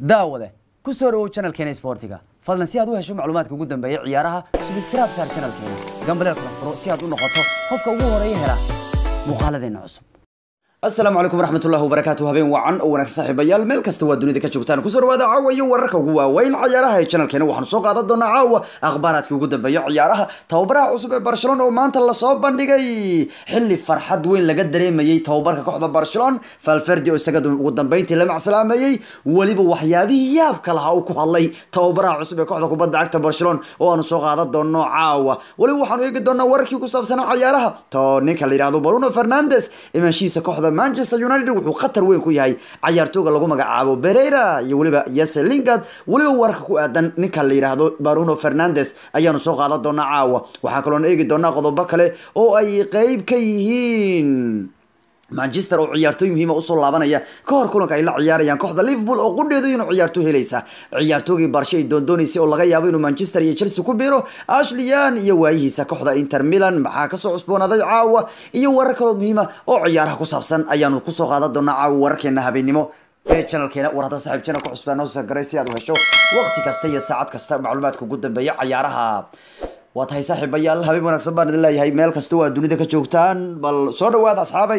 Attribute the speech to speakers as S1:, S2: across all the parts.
S1: daawade ku soo dhawow channelkeena sportiga fadlan si aad u hesho macluumaadka ugu dambeeya ciyaaraha subscribe saar channelkeena gambaleel kala furo si aad u noqoto qofka ugu horeeya hela muuqaaladeena cusub asalaamu calaykum waraxmatullahi wabarakaatu habeen wacan oo wanaagsan saaxiibayaal meel kasta waa dunida ka joogtaan kusoo dhawaada caawa iyo wararka ugu waaweyn ciyaaraha ee channelkeena waxaanu soo qaadan doonaa caawa akhbaaraadkii ugu dambeeya ciyaaraha tababaraha cusub ee barcelona oo maanta lasoo bandhigay xilli farxad weyn laga dareemayey tababarka kooxda barcelona valverde oo isaga ugu dambeyntii la macsalaameeyey weliba waxyaabihii yaabka lahaa uu ku hadlay tababaraha cusub ee kooxda kubadda cagta barcelona oo aanu soo qaadan doono caawa weliba waxaanu eegi doonaa wararkii ku saabsanaa ciyaaraha to ninka la yidhahdo bruno fernandes imaanshihiisa kooxda manchester united wuxuu khatar weyn ku yahay cayaartooga lagu magacaabo bereira iyo weliba yese lingard weliba wararka ku aadan ninka la yidhaahdo bruno fernandes ayaanu soo qaadan doonaa caawa waxaa kaloona eegi doonaa qodobo kale oo ay qeyb ka yihiin manchester oo ciyaartooy muhiima usoo laabanaya ka hor kulanka ay la ciyaarayaan kooxda liverpool oo qudheedu inuu ciyaartooy helaysa ciyaartoogii barshe ay doondoonaysay oo laga yaabo inuu manchester iyo chelsea ku biiro ashleyan iyo waayihiisa kooxda inter milan maxaa kasoo cusboonaaday caawa iyo warar kaloo muhiima oo ciyaaraha ku saabsan ayaanu kusoo qaadan doonaa caawa wararkeena habeenimo ee channelkeena war hadda saaxiib channelka cusbaa noo garay si aad u hesho waqti kasta iyo saacad kasta macluumaadka ugu dambeeya ciyaaraha waa tahay saaxiibayaal habeen wanaagsan baan idin leeyahay meel kasta waa dunida ka joogtaan bal soo dhawaada asxaabay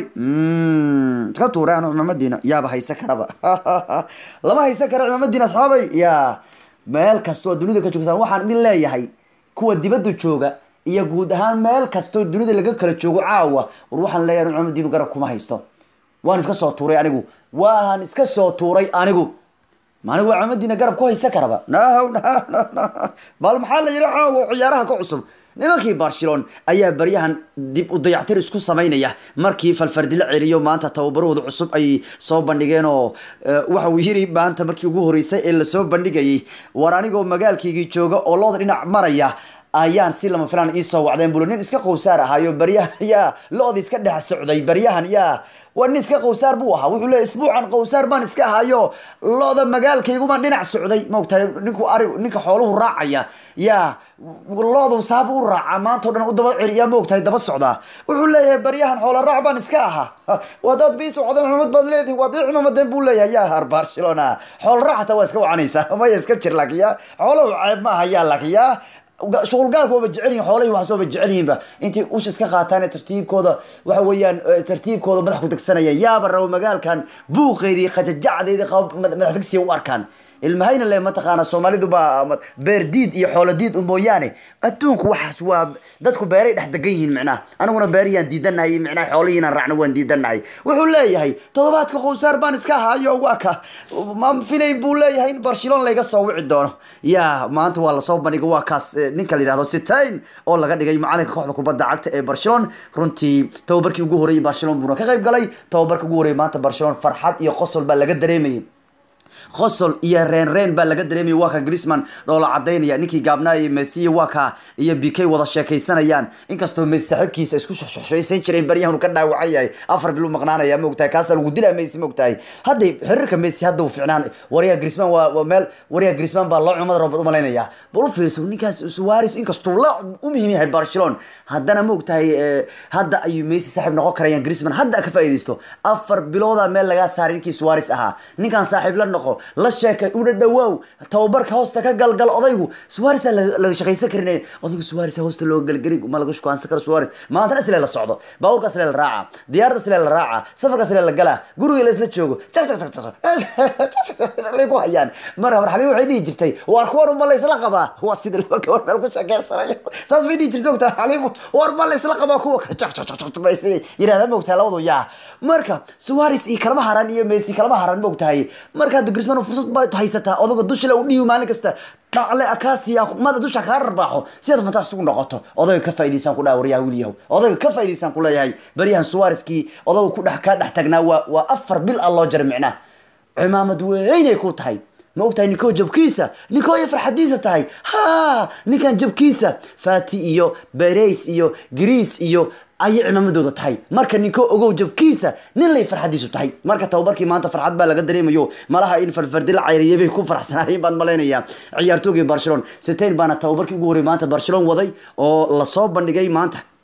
S1: iska tuure anu cimaamadiina yaaba haysa karaba lama haysan kara cimaamadiina asxaabay ya meel kasta waa dunida ka joogtaan waxaan idin leeyahay kuwa dibadda jooga iyo guud ahaan meel kastoo dunida laga kala joogo caawa war waxaan leeyahay anu cimaamadiinu garab kuma haysto waan iska soo tuuray anigu waan iska soo tuuray anigu maanigu waa cimaamadiina garab ku haysa karaba no no no no bal maxaa la yidhi caawa ciyaaraha ka cusub nimankii barcelona ayaa baryahan dib u dayactir isku samaynaya markii falfardi la celiyo maanta tababarahooda cusub ay soo bandhigeen oo waxa uu yiri maanta markii ugu horeysay ee lasoo bandhigayay war anigoo magaalkaygii jooga oo looda dhinac maraya ayaan si lama filaan iisoo wacdeen bulo nin iska qowsaar ahaayo baryahan yaa lo-da iska dhex socday baryahan yaa waa nin iska qowsaar buu ahaa wuxuu leeyahy isbuucan qowsaar baan iska ahayo lo-da magaalkaygumaan dhinac socday maogtahay ninku ari ninka xooluhu raacaya yaa lo-du saab u raaca maanta o dhan u daba celiyaa maogtahay daba socdaa wuxuu leeyahay baryahan xoola raac baan iska ahaa wadaad bii socdeen cimamad baad leedihin waad ii cimamadeen buu leeyahay yaa har barcelona xoola raac hataa waa iska wacanaysaa maya iska jir laakiin yaa xoolahu ceeb ma aha yaa laakiin yaa shuqulgaalka waaba jecel yihin xoolahii waxaas waaba jecel yihinba intay ush iska qaataan tartiibkooda waxa weeyaan tartiibkooda madax ku degsanaya yaaba rabo magaalkan buuqeedii khajajacdeedii qaba madax degsiya u arkaan ilmahayna le mataqaana soomaalidu baa beer diid iyo xoolo diid mooyaane adduunku waxaas waa dadku beeray dhex degan yihiin micnaha aniguna beeriyaan diidanahay micnaha xoolihiinaan raacna waan diidanahay wuxuu leeyahay todobaadka qowsaar baan iska ahaayo waa ka ma filayn buu leeyahay in barcelona layga soo wici doono ya maanta waa lasoo bandhigay waa kaas ninka la yidhahdo sitain oo laga dhigay macalinka kooxda kubadda cagta ee barcelona runtii tababarkii ugu horreeyay barcelona buuna ka qayb galay tababarka ugu horreeyay maanta barcelona farxad iyo qosol baa laga dareemayay qosol iyo reen reen baa laga dareemaya waa ka grisman dhoola cadaynaya ninkii gaabnaaya messi waa ka iyo bk wada sheekaysanayaan inkastoo messi saaxiibkiisa isku shoshaysan jireen baryahan uu ka dhaawacan yahay afar bil u maqnaanaya maogtahay kaasaa lagu dilaa messi maogtahay hadday xiriirka messi hadda uu ficnaan waryaha grisman waa meel waryaha grisman baa loo cumad roobad umalaynaya bal u fiirso ninkaas suwaris inkastuu la u muhiim yahay barcelona haddana maogtahay hadda ayuu messi saaxiib noqon karayaan grisman hadda ka faa'iidaysto afar bilooda meel lagaa saaray ninkii suwaris ahaa ninkan saaxiib la noqo la sheekay una dhawaaw tababarka hoosta ka galgal odaygu suwaris laga shaqaysan karin odaygu suwaris hoosta loo galgeli ma laga shukaansan karo suwaris maantana isle la socdo baabuurka isle la raaca diyaarada isle la raaca safarka isle la galaa guriga la isla joogo jak jak jak lay ku hayaan mar marxalii waxay dhihi jirtay waar kuwan uma la isla qabaa waa sida laba gabar meel ku sheekeysanayo saas bay dhihi jirtay ogtaa xaliimu waar ma la isla qabaa kuwa jak jak jak bay yidhahdaa maogtahay labadu yaa marka suwaris iyo kalama haran iyo messi kalama haran maogtahay marka hadda grisman fursad baad haysataa odaga dushale u dhiibi maalin kasta dhacle akaasiya mada dusha kaa rarbaaxo si aad fantaastic u noqoto odayga ka faa'idaysaan ku dhaha waryaha wiilyahow odayga ka faa'idaysaan ku leeyahay baryahan suwariskii odaga ku dhex kaa dhex tagnaa waa waa afar bil ah loo jaray micnaha cimaamad weynay ku tahay ma ogtahay ninkoo jabkiisa ninkoo iyo farxadiisa tahay ha ninkan jabkiisa fati iyo bereys iyo greece iyo ayay cimaamadooda tahay marka ninko ogow jabkiisa nin lay farxadiisu tahay marka tababarkii maanta farxad baa laga dareemayo malaha in farfardi la cayriyay bay ku faraxsanaayeen baan malaynayaa ciyaartoogii barcelona sitain baana tababarkii ugu horrey maanta barcelona waday oo lasoo bandhigay maanta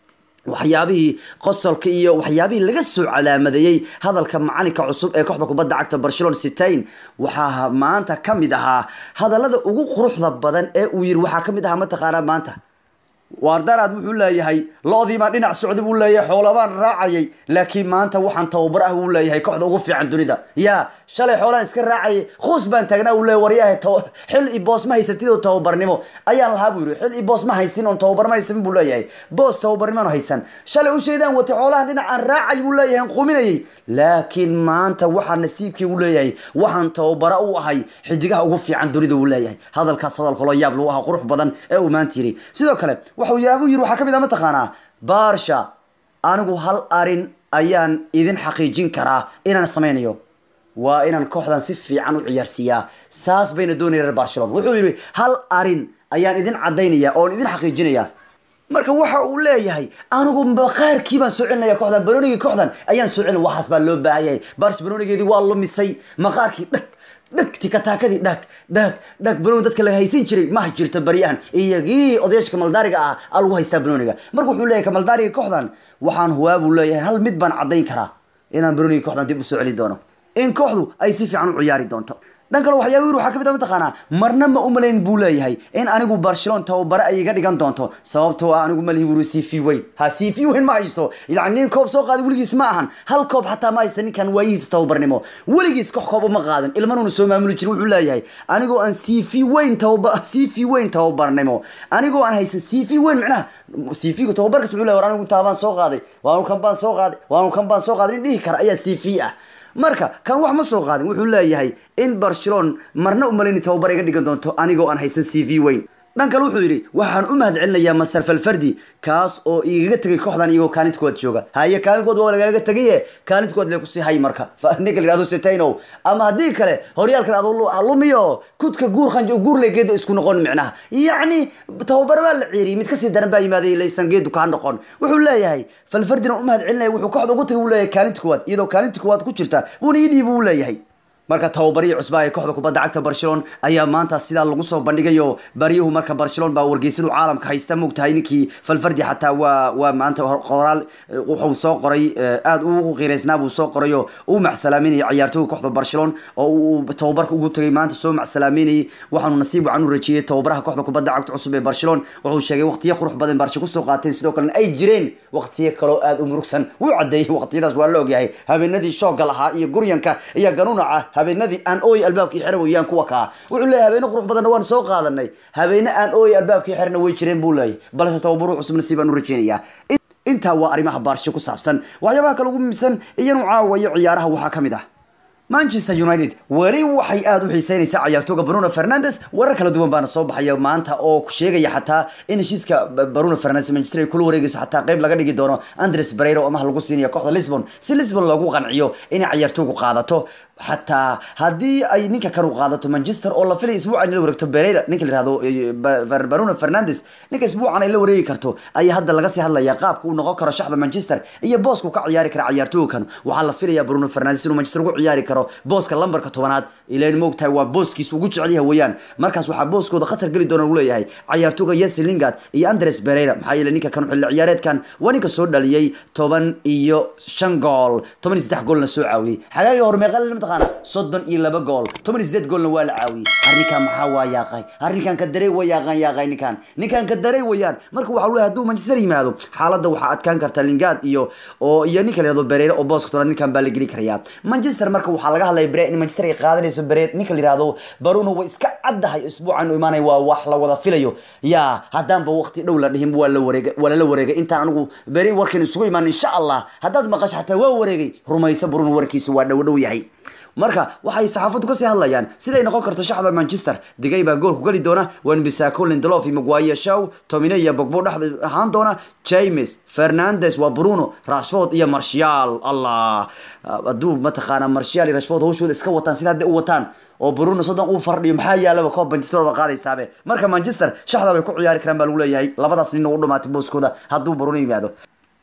S1: waxyaabihii qosolka iyo waxyaabihii laga soo calaamadeeyey hadalka macalinka cusub ee kooxda kubadda cagta barcelona sitain waxaa maanta ka mid ahaa hadallada ugu quruxda badan ee uu yiri waxaa ka mid ahaa mataqaanaa maanta waardaraad wuxuu leeyahay lo-diibaan dhinac socda buu leeyahay xoolabaan raacayay laakiin maanta waxaan tababar ah buu leeyahay kooxda ugu fiican dunida yaa shalay xoolaan iska raacayay khuus baan taagnaa uu leeyahay waryahay xil i boos ma haysatid oo tababarnimo ayaan lahaa buu yiri xil i boos ma haysin oon tababar ma haysan buu leeyahay boos tababarnimo haysan shalay u sheedaan watay xoolahan dhinacaan raacay buu leeyahay aan quminayay laakiin maanta waxaa nasiibkii uu leeyahay waxaan tababara u ahay xidigaha ugu fiican dunida uu leeyahay hadalkaas hadalka loo yaab lagu ahaa qurux badan ee uu maanta yiri sidoo kale waxuu yaabu yiri waxaa ka mid ah mataqaanaa baarsha anigu hal arin ayaan idin xaqiijin karaa inaan samaynayo waa inaan kooxdan si fiican u ciyaarsiiyaa saas bayna doonaya reer barcelona wuxuu yidhi hal arin ayaan idin caddaynaya oon idin xaqiijinaya marka waxa uu leeyahay anigu maqaarkii baan soo celinaya kooxdan baroonigii kooxdan ayaan soo celin waxaas baa loo baahanyahay barsh baroonigeedii waa lumisay maqaarkii dhag dhag tikataakadii dhag dhag dhag banooni dadka la haysan jiray ma jirto baryahan iyagii odayaashka maldaariga ah aa lagu haystaa banooniga marka wuxuu leeyahay kamaldaariga kooxdan waxaan huwaa buu leeyahay hal mid baan caddayn karaa inaan baroonigii kooxdan dib usoo celi doono in kooxdu ay si fiican u ciyaari doonto dhan kale waxyaaba yiri waxaa ka mid ah mataqaanaa marna ma u malayn buu leeyahay in anigu barcelona tababare ay iga dhigan doonto sababtoo ah anigu malihi wuri cv weyn ha cv weyn ma haysto yani nin koob soo qaaday weligiis ma ahan hal koob xataa ma haysta ninkan waayihiisa tababarnimo weligiis kox koob uma qaadan ilmanuuna soo maamuli jirin wuxuu leeyahay anigoo aan cv weyn tababa cv weyn tababarnimo anigoo aan haysan cv weyn micnaha cv-gu tababarkas wuxuu leeyahay war anigu intaa baan soo qaaday waanu kan baan soo qaaday waanu kan baan soo qaaday nin dhihi kara ayaa cv ah marka kan wax ma soo qaadin wuxuu leeyahay in barcelona marna u malayni tababar iga dhigan doonto anigoo aan haysan c v weyn dhan kale wuxuu yidhi waxaan u mahad celinayaa master falfardi kaas oo igaga tegay kooxdan iyagoo kaalintkood jooga haye kaalintkood waa lagaga tegaye kaalintkood le kusii hay marka ninka la yihahdo setayno ama haddii kale horyaalkan adu lumiyo kudka guur khanjo guur le geeda isku noqon micnaha yacni tababar baa la ciiriyay mid kasii daran baa yimaaday laysan geedu kaa noqon wuxuu leeyahay falfardina u mahad celinaya wuxuu kooxda ugu tagay uu leeyahay kaalinta koowaad iyadoo kaalinta koowaad ku jirta buuna ii dhiibi uu leeyahay marka tababarihii cusbaa ee kooxda kubadda cagta barcelona ayaa maanta sidaa lagu soo bandhigayo baryuhu marka barcelona baa wargeysadu caalamka haysta mogtahay ninkii falfardi xataa waa waa maanta qoraal wuxuu soo qoray aada ugu qiiraysnaa buu soo qorayo uu macsalaameynayay ciyaartooyga kooxda barcelona oo uu tababarka ugu tagay maanta soo macsalaameynayay waxaanu nasiib wacan u rajeeyey tababaraha kooxda kubadda cagta cusub ee barcelona wuxuu sheegay waqtiyo qurux badan barsha kusoo qaateen sidoo kalena ay jireen waqtiyo kaloo aada u murugsan wuu cadeeyey waqtiyadaas waa la ogyahay habeenadii shooga lahaa iyo guryanka iyo ganuunaca habeenadii aan ooy albaabkii xira weeyaan kuwa kaa wuxuu leeyahay habeene qurux badanna waan soo qaadanay habeene aan ooy albaabkii xirna way jireen buu leeyahay balse tababaru cusub nasiib baan u rajeynayaa intaa waa arrimaha baarsho ku saabsan waxyaabaha kale ugu muhiimsan iyanu caawayo ciyaaraha waxaa ka mid ah manchester united weli waxay aada u xiiseynaysaa ciyaartooga bruno fernandes warar kala duwan baana soo baxaya maanta oo sheegaya xataa in heshiiska bruno fernandes manchester ay kula wareegayso xataa qeyb laga dhigi doono andres barero amaha lagu siinayo kooxda lisbon si lisbon loogu qanciyo inay ciyaartoogu qaadato xataa haddii ay ninka kanu qaadato manchester oo la filay isbuucan in la wareegto berera ninka la yihahdo bruno fernandes ninka isbuucan ay la wareegi karto ayaa hadda laga sii hadlaya qaabka uu noqon karo shaxda manchester iyo boosku ka ciyaari kara ciyaartoogan waxaa la filaya bruno fernandes inuu manchester ugu ciyaari karo booska lambarka tobanaad ilan moogtahay waa booskiis ugu jecel yahay weeyaan markaas waxaa booskooda khatar geli doona uu leeyahay ciyaartooga yesi lingard iyo andres berera maxaa yeele ninka kan xilli ciyaareedkan waa ninka soo dhaliyey toban iyo shan gool toban iyo saddex goolna soo caawiyey xagaagii hore meeqa mataqaana soddon iyo laba gool toban iyo sideed goolna waa la caawiyey arrinkan maxaa waa yaaqay arrinkan ka darey waa yaaqan yaaqay ninkan ninkan ka darey weeyaan marka waxaa leeyahay hadduu manchester yimaado xaaladda waxaa adkaan karta lingard iyo oo iyo ninka la yihahdo berera oo booska tobanaad ninkan baa la geli karayaa manchester marka waxaa laga hadlaya bere in manchester ay qaadanayso bere ninka la yihahdo baruno way iska caddahay isbuucan u imaanaya waa wax la wada filayo yaa haddaanba waqti dhow la dhihin waa la wareegay waa lala wareegay intaan anigu bere warkan isugu imaan insha allah haddaad maqasho xataa waa wareegay rumayso baruno warkiisu waa dhow dhow yahay marka waxay saxaafaddu kasii hadlayaan siday noqon karto shaxda manchester digay baa goolku geli doona wanbisako lindelof iyo maguire shaw tomine iyo bogbo dhexda ahaan doona james fernandes waa bruno rashford iyo martial allah hadduu mataqaana martial iyo rashford hawshooda iska wataan sida hadda u wataan oo bruno soddon uu fardhiyo maxaa yaalaba koob manchester ba qaadaysaabe marka manchester shaxda bay ku ciyaari karaan baa lagu leeyahay labadaas nin ugu dhamaatay booskooda hadduu bruno yimaado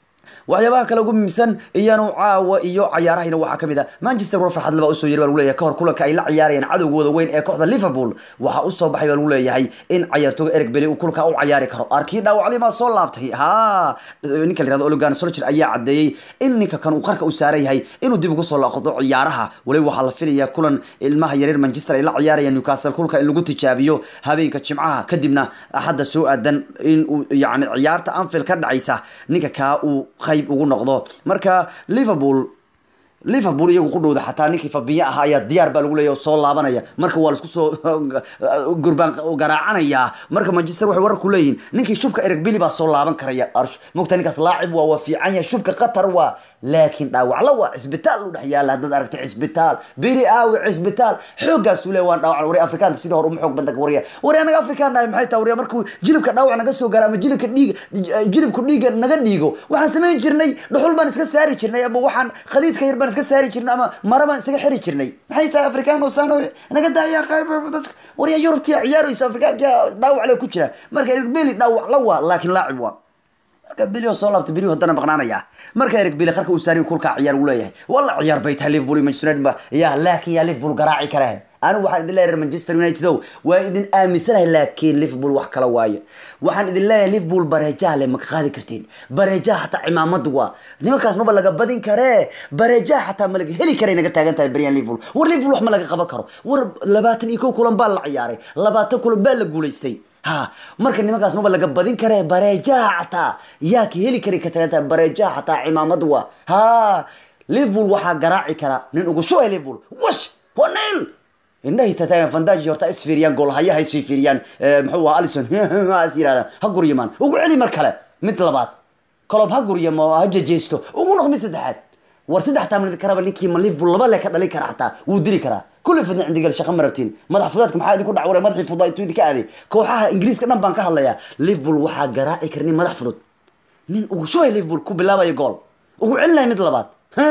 S1: waxyaabaha kale ugu muhiimsan iyanu caawa iyo cayaarahayna waxaa kamid ah manchester war farxad laba usoo yiri baa lagu leeyahay kahor kulanka ay la ciyaarayaan cadowgooda weyn ee kooxda liverpool waxaa usoo baxay baa lagu leeyahay in cayaartooga eric beli uu kulanka u cayaari karo arkii dhaawaclimaa soo laabtay ha ninka la yirahdo Ole Solskjaer ayaa cadeeyay in ninka kan uu qarka u saaran yahay inuu dib ugu soo laaqdo ciyaaraha waliba waxaa la filayaa kulan ilmaha yaryar manchester ay la ciyaarayaan newcastle kulka in lagu tijaabiyo habeenka jimcaha kadibna axadda soo aadan in uu yani ciyaarta anfield ka dhacaysa ninka kaa uu qayb ugu noqdo marka liverpool liverpool iyagu ku dhowda xataa ninkii fabiye ahaa ayaa diyaar baa lagu leeyahy oo soo laabanaya marka waa laisku soo gurbaan garaacanaya marka manchester waxay warar ku leeyihiin ninkii shubka eric billy baa soo laaban karaya mogta ninkaas laacib waa waa fiican yahay shubka qatar waa laakiin dhaawacla waa cisbitaal u dhex yaala haddaad aragtay cisbitaal bili aawi cisbitaal xooggaasuu le waan dhaawacan wari afrikaanta sida hore uma xoog badan wariya wari anaga afrikaan nahay maxay tahay wariya markuu jilibka dhaawac naga soo gaaro ama jilibka dhiiga jilibku dhiiga naga dhiigo waxaan samayn jirnay dhuxul baan iska saari jirnay ama waxaan khaliidka yar baan iska saari jirnay ama mara baan isaga xiri jirnay maxay tahay afrikaan oo saano naga daaya qayb dadka wariya yurubtiya ciyaarayso afrikaanka dhaawac le ku jira marka eric beli dhaawac la waa laakiin laacib waa marka bili oo soo laabta bili haddana maqnaanaya marka eric bili qarka uu saari kulka ciyaar uu leeyahay walla ciyaar bay tahay liverpool iyo manchester united ba yaa laakiin yaa liverpool garaaci kare anigu waxaan idin leeyahay manchester united ow waa idin aaminsanahay laakiin liverpool wax kala waayo waxaan idin leeyahay liverpool bareejaha le maka qaadi kartiin bareejaha xataa cimaamad waa nimankaas maba laga badin karee bareejaha xataa ma laga heli karay naga taagan tahay baryan liverpool war liverpool wax ma laga qaban karo war labaatan iyo kow kulan baa la ciyaaray labaatan kulan baa la guulaystay ha marka nimankaas maba laga badin karee bareejaha xataa yaa ka heli kari ka tagan tahay bareejaha xataa cimaamad waa ha liverpool waxaa garaaci kara nin ugu shubay liverpool wash waa nail indhahay tataagan fandaji horta is fiiriyaan goolhayaha is fiiriyaan muxuu ahaa alison is yirahdaan ha guryamaan ugu celi mar kale mid labaad kolob ha guryamo ha jejeesto ugu noq mid saddexaad war saddex taamnid karaba ninkii ma liverpool laba le ka dhalin kara xataa wuu dili karaa kulli fidna cindigal shaqa ma rabtiin madax fudaadka maxaa idinku dhac waray madaxii fudaa intuu idinka aaday kooxaha ingiriiska dhan baan ka hadlayaa liverpool waxaa garaaci kara nin madax fudud nin ugu shubay liverpool ku bilaabaya gool ugu celinaya mid labaad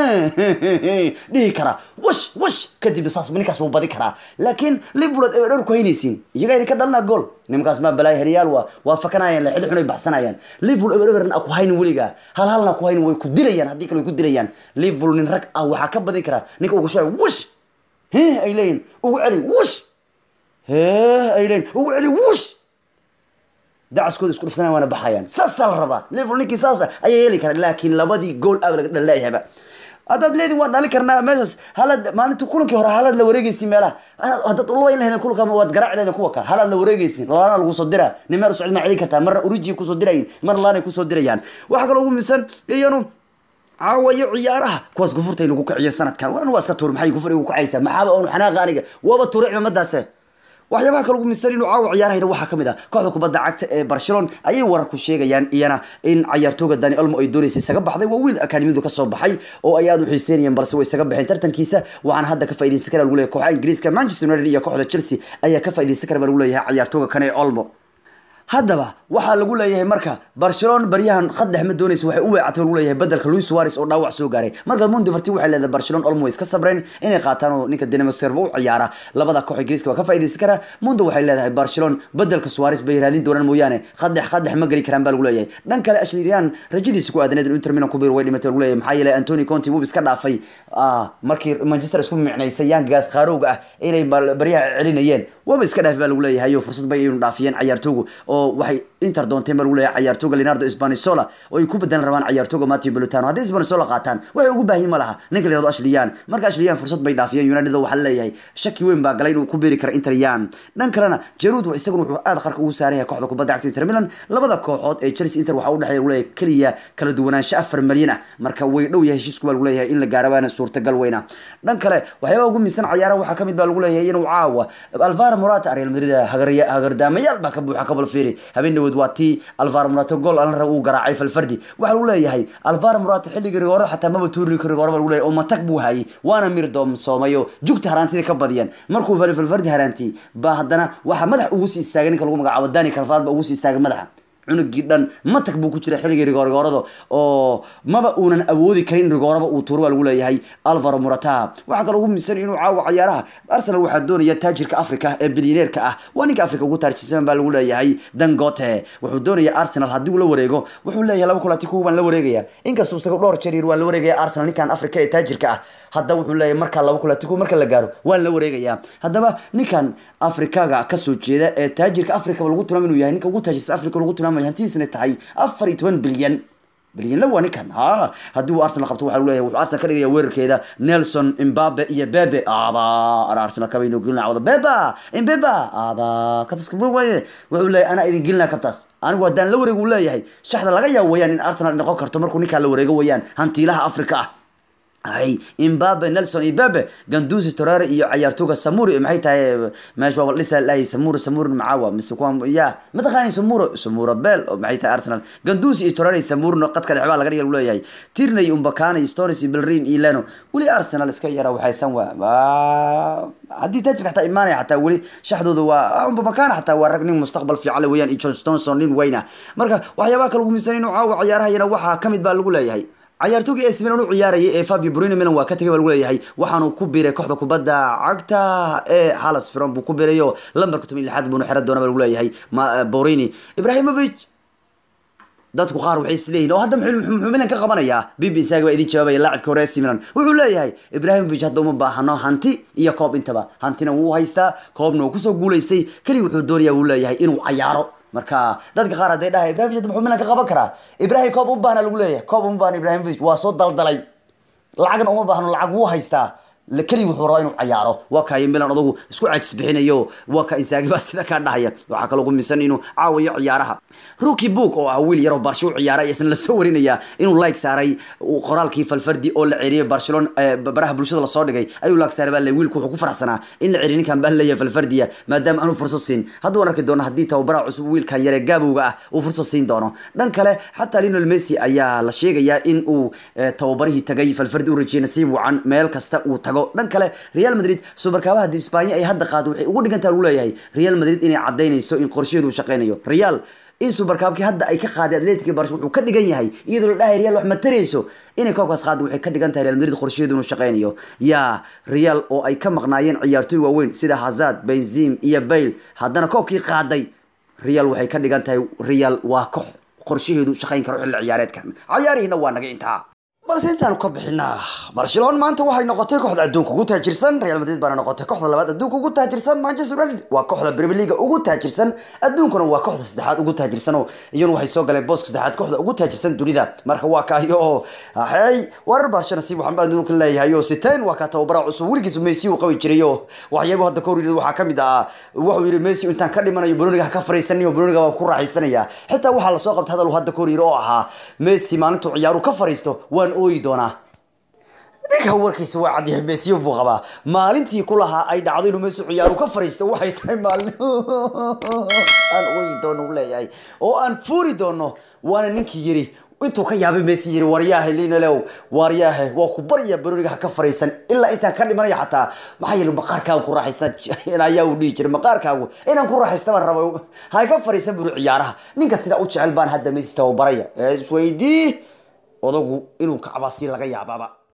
S1: dhihi karaa wash wash kadib saas ninkaas buu badi karaa laakiin liverpool aad dhowr ku haynaysiin iyagaa idinka dhalnaa gool nimankaas maa balaaya heryaal waa waa fakanayaan la xili xun ay baxsanayaan liverpool ebereberan a ku haynin weligaa hal halna ku haynin way ku dilayaan haddii kale way ku dilayaan liverpool nin rag ah waxaa ka badin karaa ninka ugu shubay wash ay leeyihin ugu celi wash ay leeyihin ugu celi wash dacaskooda isku dhufsanaya waana baxayaan saasaa la rabaa liverpool ninkii saasa ayaa yeeli kara laakiin labadii gool aba laga dhaleeyahaba haddaad leedin waan dhali karnaa meeshaas halad maalinta kulankii hore halaad la wareegeysin meelaha haddaad ulabayn lahaydin kulanka waad garaaci lahaydin kuwa ka halaad la wareegeysin lalaana lagu soo diraa nimeer socod ma celin kartaa marna uriji kusoo dirayin marna laanay kusoo dirayaan waxaa kaloo ugu misan iyanu caawa iyo ciyaaraha kuwaas gufurta ay lagu kiciya sanadkan waran waa iska tuur maxay gufur igu kacaysaa maxaaba oonu xanaaqa aniga waaba tuuray cimamadaase waxyaabaha kale ugu misan inuu caawa ciyaarahayna waxaa kamid ah kooxda kubadda cagta ee barcelona ayay wararku sheegayaan iyana in cayaartooga dani olmo ay doonaysa isaga baxday waa wiil akademiyadu kasoo baxay oo ay aada u xiiseynayeen balse way isaga baxeen tartankiisa waxaana hadda ka faaideysan kara lagu leeyahay kooxaha ingiriiska manchester united iyo kooxda chelsea ayaa ka faaideysan kara baa lagu leeyahay cayaartooga kane ee olmo haddaba waxaa lagu leeyahay marka barcelona baryahan khaddex ma doonaysa waxay u weecatay lagu leeyahay bedelka luis suarez oo dhaawac soo gaaray marka mundi farti waxay leedahay barcelona olmo way iska sabreen inay qaataan oo ninka dinamo serba u ciyaara labada koox ingiriiska waa ka faaideysan kara mundo waxay leedahay barcelona bedelka suarez bay raadin doonaan mooyaane khaddex khaddex ma geli karaan baa lagu leeyahay dhan kale ashlirian rajadiisa ku aadaneed inter milan ku biir way dhimatay lagu leeyahay maxaa yeelay antony conti wuu iska dhaafay markii manchester isku micnaysay yaangaas qaarowga ah inay baryaha celinayeen waba iska dhaafi baa lagu leeyahay oo fursad bay aynu dhaafiyeen cayaartoogu oo waxay inter doonteen baa lagu leeyahay cayaartooga leonardo spanisola oo ay ku bedelan rabaan cayaartooga matthew belutano haddii spanisola qaataan waxay ugu baahin ma laha ninka layirahdo ashliyan marka ashliyan fursad bay dhaafiyeen united oo waxaa leeyahay shaki weyn baa galay inuu ku beeri kara inter yan dhan kalena jarud isaguna wuxuu aad qarka ugu saaran yahay kooxda kubadda cagta inter milan labada kooxood ee chelsea inter waxaa u dhexeeya lagu leeyahay keliya kala duwanaansho afar malyan ah marka way dhow yahay heshiisku baa lagu leeyahay in la gaaro waana suurtagal weyna dhan kale waxyaabaha ugu miisan cayaaraha waxaa kamid baa lagu leeyahay inuu caawa alvaro morata real madrid hagardaamayaal baa ka buuxa kabal fiiri habeen dhawood waa tii alvaro morata gool alan rab uu garaacay falfardi waxaa lagu leeyahay alvaro morata xilligii rigoorada xataa maba tuuri rigoora baa lagu leeyahay oo matag buu hayay waana mir doomsoomayo jugta haraantida ka badiyeen markuu falfardi haraanti baa haddana waxaa madax ugu sii istaagay ninka lagu magacaabo dani kalfaad ba ugu sii istaagay madaxa cunugii dhan matag buu ku jira xilligii rigoorgoorada oo maba uunan awoodi karin rigooraba uu tuuro waa lagu leeyahay alvaro murata waxaa kaloo ugu misan inuu caawa cayaaraha arsenal waxaa doonaya taajirka africa ee bilyaneerka ah waa ninka africa ugu taarjisan baa lagu leeyahay dangote wuxuu doonaya arsenal haddii uu la wareego wuxuu leeyahay laba kulati kuwa baan la wareegaya inkastuu isaga dhowr jeer yiri waa la wareegaya arsenal ninkan africa ee taajirka ah hadda wuxuu leeyahay markaa laba kulati kuwa marka la gaaro waan la wareegaya haddaba ninkan afrikaga kasoo jeeda ee taajirka africa lagu tilmaam inuu yahay ninka ugu taajirsan africa lagu tilmaamayo hantidiisana tahay afar iyo toban bilyan bilyanna waa ninkan ha haddii uu arsenal qabto waxaa lagu leeyahay wuxuu arsenal ka dhigaya weerarkeeda nelson imbabe iyo bebe aba ana arsenal kaba inuu gelina wada beba imbeba aba kabska waaye wuxuu leeyahay anaa idin gelina kabtaas anigu haddaan la wareego uu leeyahay shaxda laga yaabo wayaan in arsenal noqon karto markuu ninkaan la wareego wayaan hantiilaha africa ah ay imbabe nelson imbabe gandusi torare iyo cayaartooga samuri maxay tahay meesha waa dhisa lahay samuri samuri macawa mise kuwa ya mataqaani samuro samuro bel maxay tahay arsenal gandusi iyo torare samuri no qadka dhexbaa laga dhiga leeyahay tirney umbakana stories iyo belrin iyo leno weli arsenal iska yara waxaysan waa haddii tajirka xataa imaanaya xataa weli shaxdooda waa umbakana xataa waa rag nin mustaqbal fiican le weeyaan iyo john stonson nin weyna marka waxyaabaha kale ugu misan inuu caawa cayaarahayana waxaa kamid baa lagu leeyahay cayaartoogii AC Milan u ciyaarayay ee Fabio Bruno Milan waa ka tagay baa lagu leeyahay waxaanu ku biiray kooxda kubadda cagta ee Halas Firon buu ku biirayo lambarka 16 buu xira doona baa lagu leeyahay Borini Ibrahimovic dadku qaar waxay isleeyihiin oo hadda muxuu Milan ka qabanayaa BBC baa idin jawaabaya laacibka hore AC Milan wuxuu leeyahay Ibrahimovic hadda uma baahno hanti iyo koob intaba hantina wuu haystaa koobna wuu kusoo guuleystay kaliya wuxuu doonayaa wuu leeyahay inuu cayaaro marka dadka qaar hadday dhahay ibrahimovic muxuu milan ka qaban karaa ibrahim koob u baahna lagu leeyahay koob uma baahna ibrahimovic waa soo daldalay lacagna uma baahno lacag wuu haystaa keliya wuxuu rabaa inuu cayaaro waa kaayo milan adugu isku caajis bixinayo waa ka insaagi baa sida kaa dhahaya waxaa kaloo gumisan inuu caawayo ciyaaraha ruki book oo ah wiil yaroo barsho u ciyaaray isna lasoo warinaya inuu like saaray qoraalkii falfardi oo la ceriyay barcelona baraha bulshada lasoo dhigay ayuu like saaray baa le wiilku wuxuu ku faraxsanaa in la ceriy ninkan baa leeyahay falfardiya maadaama aanu fursad siin hadduu arki doono haddii tababaraha cusub wiilkan yare gaabowga ah uu fursad siin doono dhan kale xataa lionel messi ayaa la sheegayaa in uu tababarihii tagay falfardi u rajiyay nasiib wacan meel kasta uu tago dhan kale real madrid subarkaabaha disbanya ay hadda qaado waxay ugu dhigantaa lagu leeyahay real madrid inay cadaynayso in qorsheedu uu shaqeynayo real in subarkaabkii hadda ay ka qaaday atletic barsh wuxuu ka dhigan yahay iyadoo la dhahay real wax ma tarayso inay koobkaas qaada waxay ka dhigan tahay real madrid qorsheedu inuu shaqeynayo yaa real oo ay ka maqnaayeen ciyaartooy waaweyn sida hazard benzim iyo bail haddana koobkii qaaday real waxay ka dhigan tahay real waa koox qorshaheedu shaqeyn karo xilli ciyaareedkan cayaarihiina waa naga intaa balse intaanu ka bixinaa barcelona maanta waxay noqotay kooxda adduunka ugu taajirsan real madrid baana noqotay kooxda labaad adduunka ugu taajirsan manchester united waa kooxda premier league ugu taajirsan adduunkuna waa kooxda saddexaad ugu taajirsan oo iyana waxay soo galeen booska saddexaad kooxda ugu taajirsan dunida marka waa kaayo oo hey warar barcelona si waxaan adduunka leeyahay oo siteen waa kaa tababara cusub weligiis messi uu qabi jiray oo waxyaabo hadda ka hor waxaa kamid ah wuxuu yiri messi intaan ka dhimanayo bruniga ha ka fariisanayo bruniga waa ku raaxaysanaya xitaa waxaa lasoo qabtay hadal hadda ka hor yiri oo ahaa messi maalintuu ciyaaru ka fariisto waan ooyi doonaa ninka warkiisa waa cadyahay mesiyo buu qabaa maalintii ku lahaa ay dhacdo inuu meesi ciyaaru ka fariisto waxay tahay maalin aan ooyi doono u leeyahay oo aan fuuri doono waana ninkii yiri intuu ka yaabay messi yiri waryaahe linalew waryaahe waa ku barya baroniga ha ka fariisan ilaa intaan ka dhimanaya xataa maxaa yeele maqaarkaagu ku raaxaysan ayaa uu dhihi jiray maqaarkaagu inaan ku raaxaysta baan raba ha ka fariisan buri ciyaaraha ninka sidaa u jecel baan hadda messi tababaraya isweydii odagu inuu kacbaasi laga yaabaaba